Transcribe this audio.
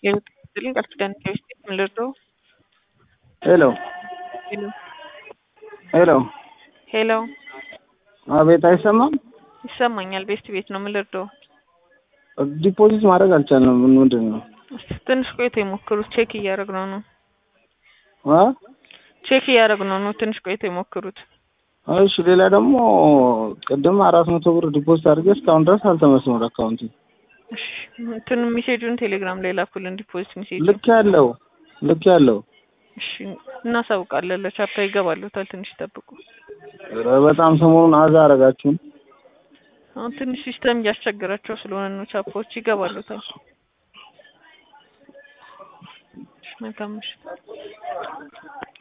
የምትልኝ ቃል ኪዳን ከቤት ምን ልርዳው? ሄሎ ሄሎ ሄሎ፣ ሄሎ አቤት፣ አይሰማም? ይሰማኛል። ቤስት ቤት ነው። ምን ልርዳው? ዲፖዚት ማድረግ አልቻልንም። ምን ምንድን ነው? እስኪ ትንሽ ቆይቶ የሞክሩት። ቼክ እያደረግነው ነው። አ ቼክ እያደረግነው ነው። ትንሽ ቆይቶ የሞክሩት። እሺ፣ ሌላ ደግሞ ቅድም አራት መቶ ብር ዲፖዚት አድርጌ እስካሁን ድረስ አልተመለሰም ወደ አካውንት። እሺ እንትን ሜሴጁን ቴሌግራም ላይ ላኩልን። ዲፖዚት ሜሴጅ ልክ ያለው ልክ ያለው እሺ፣ እናሳውቃለን። ለቻፓ ይገባሉታል። ትንሽ ይጠብቁ። ኧረ በጣም ሰሞኑን አዛ አረጋችሁን። አሁን ትንሽ ሲስተም እያስቸገራቸው ስለሆነ ነው። ቻፓዎች ይገባሉታል። እሺ፣ መልካም ምሽት።